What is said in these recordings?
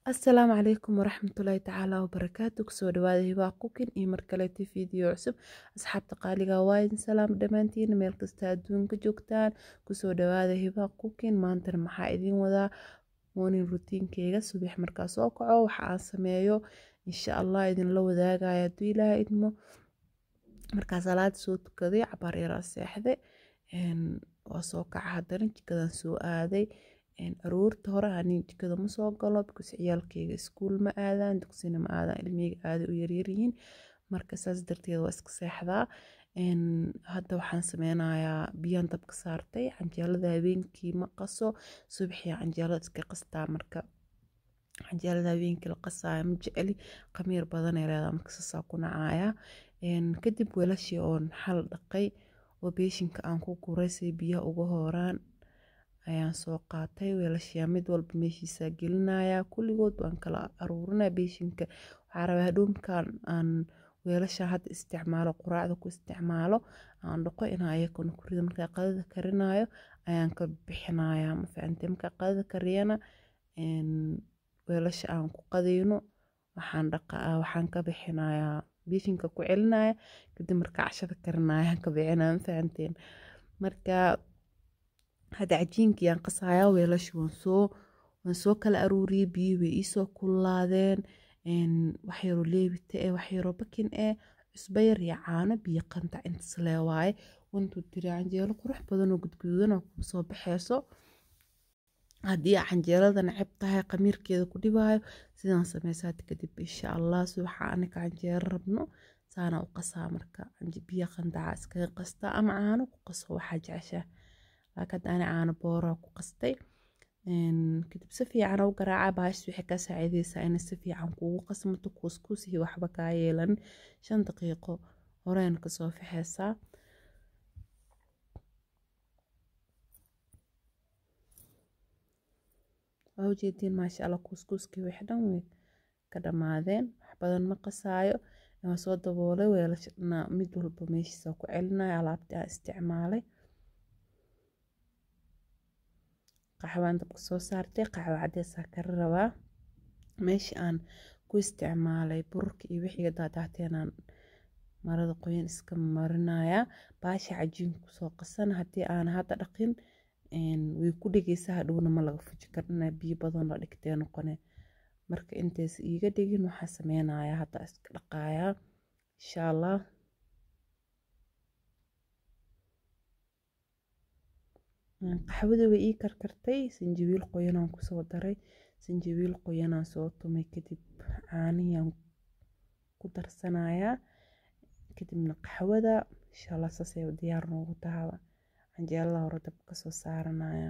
asalaamu calaykum waraxmatullaahi tacaala wabarakaatu kusoo dhawaada hibaa kukin iyo markaleeti fiideo cusub asxaabta qaaliga waa idin salaam dhammaantiin meel kasta adduunka joogtaan kusoo dhawaada hibaa kukin maantana maxaa idin wadaa morning rutiinkeyga subax markaa soo kaco waxa aan sameeyo insha allah idinla wadaagaya hadduu ilaaha idmo markaa salaada soo tukaday cabaar yaraa seexday waa soo kaca haddana jikadan soo aaday aroorta hore ani jikada ma soo galo because ciyaalkeyga iskuul ma aadaan dugsina ma aadaan ilmiyga aaday u yaryaryihiin marka saas darteed waa iska seexdaa hadda waxaan sameynayaa biyaan dabka saartay canjeelada habeenkii ma qaso subaxii canjeelada iska qastaa marka canjeelada habeenkii la qasaayo ma jeceli khamiir badan ay leedahay marka saasaa ku nacaaya kadib weelashii oon xal dhaqay oo beeshinka aan ku guray say biyaha uga hooraan ayaan soo qaatay weelashiyaa mid walba meeshiisaa gelinaya kulligood waan kala aruurinaya beeshinka waxaa rabaa hadhoomkan aan weelasha hadda isticmaalo quraacda ku isticmaalo aan dhaqo inaa ayakuna ku rido markaa qadada karinayo ayaan ka bixinaya ma fahamtay markaa qadada kariyana weelasha aan ku qadayno waxaan dhaqaa waxaan ka bixinayaa beeshinka ku celinaya kadib markaa cashada karinaya aan ka bixinaya ma fahamteen marka hadda cajiinkii aan qasayaa weelasha waan soo waan soo kala aruuriyey biyo way iisoo kullaadeen waxyaroo leebita eh waxyaroo bakin eh cusbo yar iyo caano biyo qantac intas lee waaye wantuu tiri canjeelo qurux badan oo gudgududan oo ku soo baxeyso haddii canjeelada neceb tahay khamiirkeeda ku dhibaayo sidaan sameysaad kadib insha allah subaxa anaga canjeelo rabno saana u qasaa marka biyo qandaca iskaga qastaa ama caano ku qaso waxaa jeceshaa laakiin hadda ani caano booraa ku qastay kadib si fiican u garaaca baashis waxay ka saacideysaa inay si fiican kuugu qasmato kuuskuus iyo waxba kaa yeelan shan daqiiqo horeyna kasoo fixeysaa waa ujeediin maasha allah kuuskuuskii wix dhan way ka dhammaadeen wax badan ma qasaayo waa soo daboolay weelashana mid walba meeshiisa ku celinaya alaabtii aan isticmaalay qaxwaan dabka soo saartay qaxwo cadeesaa kara rabaa meeshii aan ku isticmaalay bururka iyo wixiga daadaateenaan marada qoyan iska marinayaa baasha cajiinka kusoo qasan haddii aan hadda dhaqin way ku dhegeysaa hadhowna ma laga fuji karina biyo badan la dhigtee noqone marka intays iiga dhigin waxaa sameynayaa hadda iska dhaqayaa insha allah qaxwada way ii karkartay sanjabiil qoyanaan kusoo daray sanjabiil qoyanaan soo tumay kadib caanihiyaan ku darsanayaa kadibna qaxwada insha allah saasay diyaar noogu tahaba canjeelada hore dabka kasoo saaranaya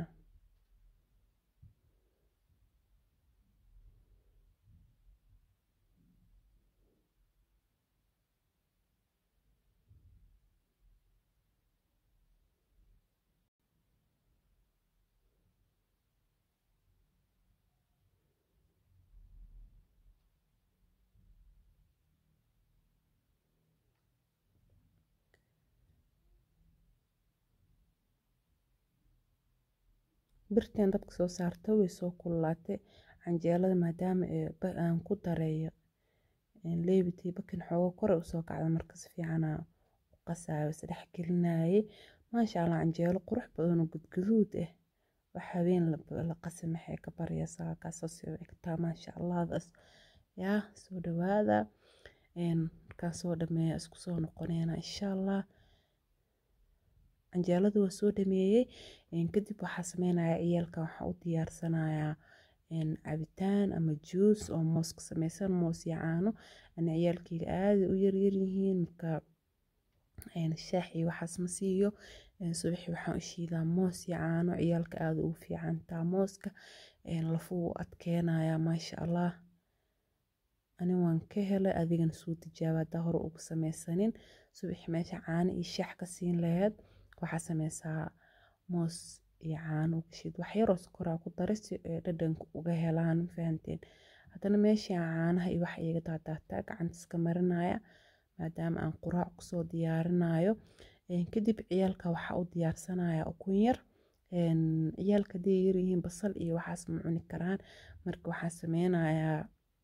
birtan dabka soo saarta way soo kululaatay canjeelada maadaama aan ku dareeyo leebitii bakin xoogo kore usoo kacda marka si fiicana u qasaayo isdhex gelinayay maasha allah canjeelo qurux badan oo gudguduud ah wax habeen la qasi maxay ka baryaysaa kaasoo soo egtaa maasha allahdaas yaa soo dhawaada markaan soo dhameeya isku soo noqoneena insha allah canjeelada waa soo dhameeyey kadib waxaa sameynaya ciyaalka waxaa u diyaarsanayaa cabitaan ama juus oo moos ka sameysan moos iyo caano ana ciyaalkeyga aaday u yaryaryihiin marka shaax iyo waxaas ma siiyo subaxii waxaan u shiidaa moos iyo caano ciyaalka aada ugu fiicantaa mooska lafuu adkeenaya maasha allah ani waan ka helay adigana soo tijaaba haddaa hore ugu sameysanin subaxii meesha caano iyo shaax ka siin laheyd waxaa sameysaa moos iyo caano gashid waxyaroo sokoraa ku daray si ay dhadhanka uga helaan fahanteen haddana meeshii aan caanaha iyo wax iiga daadaataa gacanta iska marinaya maadaama aan quraac kusoo diyaarinayo kadib ciyaalka waxaa u diyaarsanaya ukun yar ciyaalka hadday yaryihiin basal iyo waxaas ma cuni karaan marka waxaan sameynayaa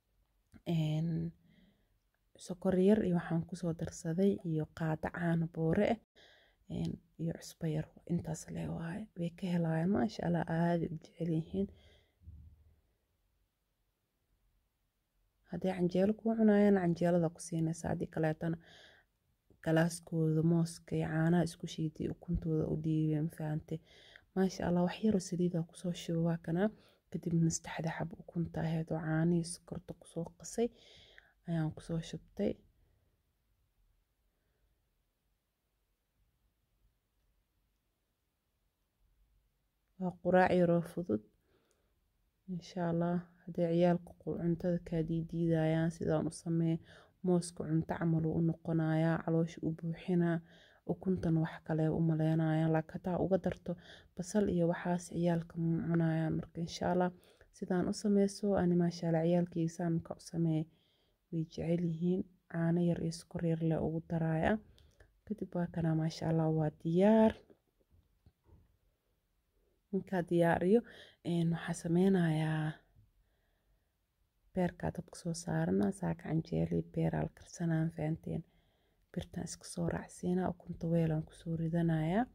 sokor yar iyo waxaan kusoo darsaday iyo qaado caano boore ah iyo cusbo yar intaas le waaye way ka helayaan maasha allah aaday u jecel yihiin hadday canjeelo kuu cunayaan canjeelada ku siinaysa haddii kaleetana galaaskooda mooska iyo caanaha isku shiiday ukuntooda u dhiibay ma fahante maasha allah wax yaroo saliida kusoo shuba waa kanaa kadibna saddexda xab ukunta ahayd oo caanihii sokorta kusoo qasay ayaan kusoo shubtay waa quraac yaroo fudud insha allah hadday ciyaalka cuntada kaa diidiidayaan sidaan u sameey mooska cunto camal uu u noqonayaa caloosha u buuxinaa ukuntan wax kale u maleynayaan laakiin hataa uga darto basal iyo waxaas ciyaalka ma cunayaan marka insha allah sidaan u sameyso ani maasha allah ciyaalkayga saamka u sameey way jecel yihiin caano yar iyo sokor yar le ugu daraya kadib waa kanaa maasha allah waa diyaar markaa diyaariyo waxaa sameynayaa beerkaa dabka soo saarana saaka canjeeli beeraa la karsanaa fahanteen birtaan iska soo raacsiinaa ukunta weelaan kusoo ridanayaa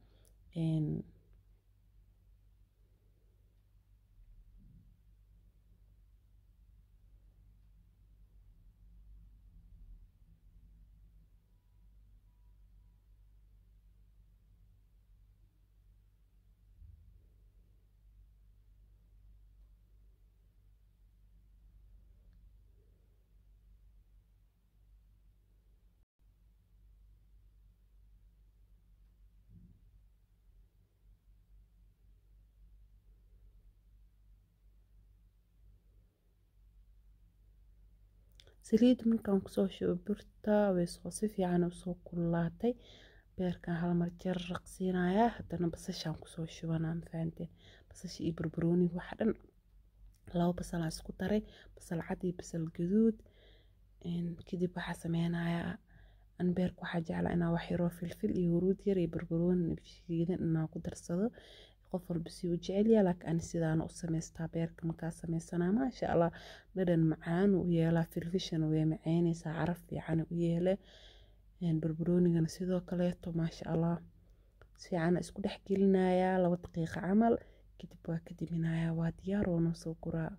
saliid markaan kusoo shubo birta waysoo si fiican usoo kululaatay beerkan halmar jarraq siinayaa haddana basashaan kusoo shubanaa mafahanteen basasha iyo barbarooniga waxa dhan laba basalaan isku daray basal cad iyo basal gaduud kadib waxaa sameynayaa an beerka waxaa jeclaa inaa wax yaroo filfil iyo huruud yar iyo barbarooni shiidan inaa ku darsado qof walba si u jecelyaa laakiin ani sidaana u samaystaa beerka markaa sameysanaa maasha allah dhadhan macaan u yeelaa filfishana way macaynaysaa caraf fiican u yeele barbaroonigana sidoo kaleeto maasha allah si fiican isku dhex gelinayaa laba daqiiqa camal kadib waa ka diminayaa waa diyaar oo noo soo guraa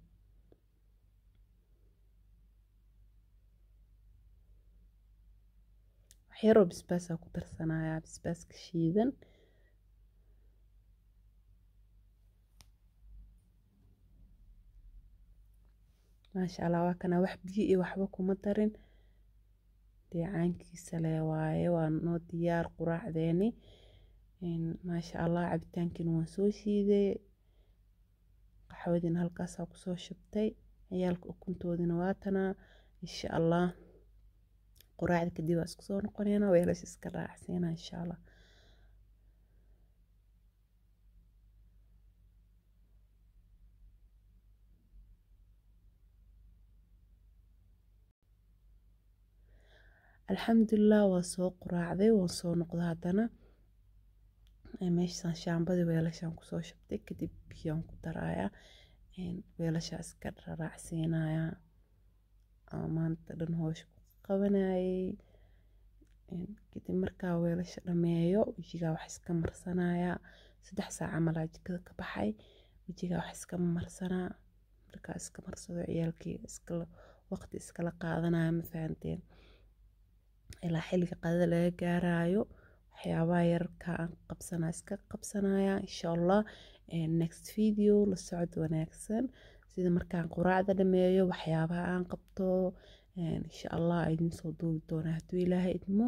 waxyaroo basbaasaa ku darsanayaa basbaaska shiidan maasha allah waa kana wax biyo iyo waxba kuma darin deecaankiisa le waaye waa noo diyaar quraacdeeni maasha allah cabitaankiina waan soo shiiday qaxwadiina halkaasaa kusoo shubtay ciyaalka ukuntoodina waatanaa insha allah quraacda kadib waa isku soo noqonayna weelasha iska raacsiina insha allah alxamdulilah waa soo quraacday waan soo noqday haddana meeshaan shaambadii weelashaan kusoo shubtay kadib biyaan ku darayaa weelashaa iska raacsiinayaa maanta dhan hoosha ku qabanayay kadib markaa weelasha dhameeyo wejigaa wax iska marsanayaa saddex saac camalaa jikada ka baxay wejigaa wax iska marsanaa markaa iska marsado ciyaalkii iskala waqti iskala qaadanaya ma fahanteen ilaa xilliga qadada laga gaarayo waxyaabaha yararka aan qabsanaa iska qabsanaya insha allah next video la socod wanaagsan sida markaan quraacda dhameeyo waxyaabaha aan qabto insha allah idin soo duubi doonaa hadduu ilaahay idmo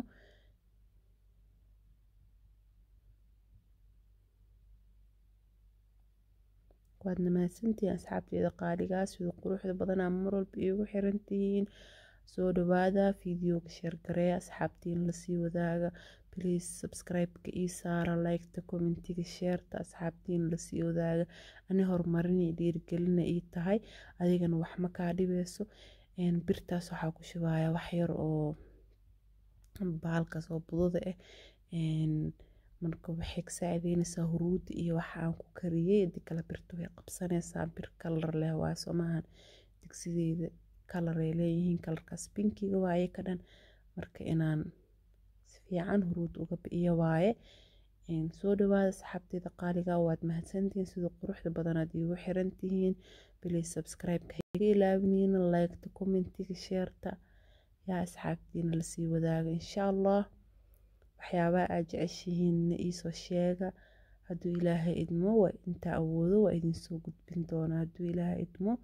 waad namahadsantihiin asxaabteeda qaaligaa sida quruxda badanaa mar walba iigu xirantihiin soo dhawaada videoga sheergareeya asxaabtiin lasii wadaaga please subscribe-ka ii saara liketa commentiga sheerta asxaabtiin lasii wadaaga ani horumarinay dhiirigelina ii tahay adigana wax ma kaa dhibeyso birtaas waxaa ku shubaya wax yar oo baalkaas oo budada ah marka waxay ka saacideynaysaa huruudi iyo waxa aan ku kariyey hadii kale birta way qabsanaysaa bir kalar leh waa somahan digsideeda kalar ay leeyihiin kalarkaas binkiga waaye ka dhan marka inaan si fiican huruud uga bi'iyo waaye soo dhawaada asxaabteeda qaaliga waad mahadsantihiin sida quruxda badanaad iigu xiran tihiin bilay subscribe-ka iga ilaawiniin like-ta commentiga sheerta yaa asxaabtiina lasii wadaaga insha allah waxyaabaha aad jeceshihiinna iisoo sheega hadduu ilaahay idmo waa intaa awoodo waa idinsoo gudbin doonaa hadduu ilaahay idmo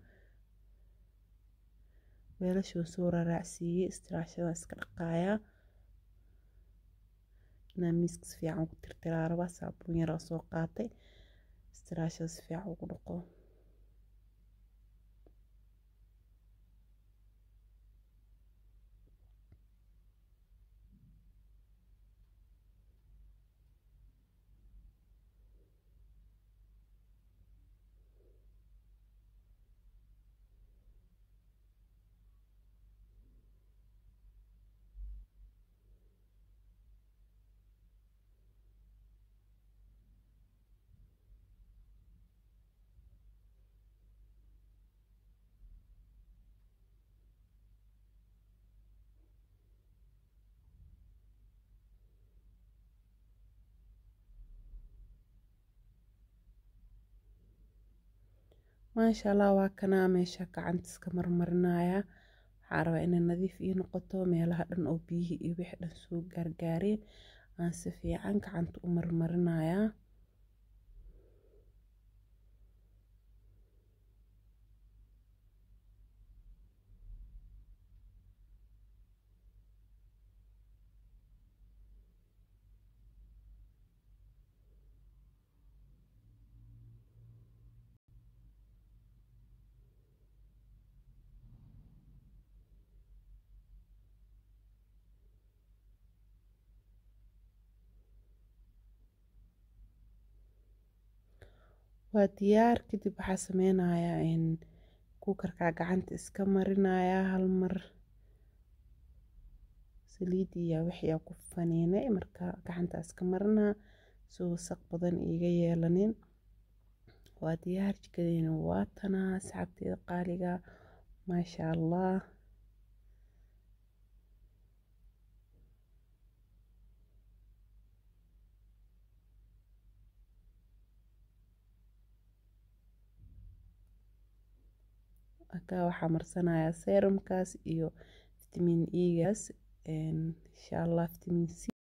weelashuu soo raraacsiiyey istiraashada iska dhaqaayaa inaan miiska si fiican ugu tirtiraa rabaa saabuun yaraa soo qaatay istiraashada si fiican ugu dhaqo maasha allah waa kanaa meesha gacanta iska marmarinaya waxaa rabaa inay nadiif ii noqoto meelaha dhan oo biyihii iyo wixii dhan soo gaargaareen aan si fiican gacanta u marmarinayaa waa diyaar kadib waxaa sameynayaa kuukarkaa gacanta iska marinayaa hal mar saliidiya wixii ku faniinay marka gacanta iska marinaa soo wasaq badan iiga yeelanin waa diyaar jikadeena waa tanaa asxaabteeda qaaliga maasha allah halkaa waxaa marsanayaa serumkaas iyo vitamin egaas insha allah vitamin c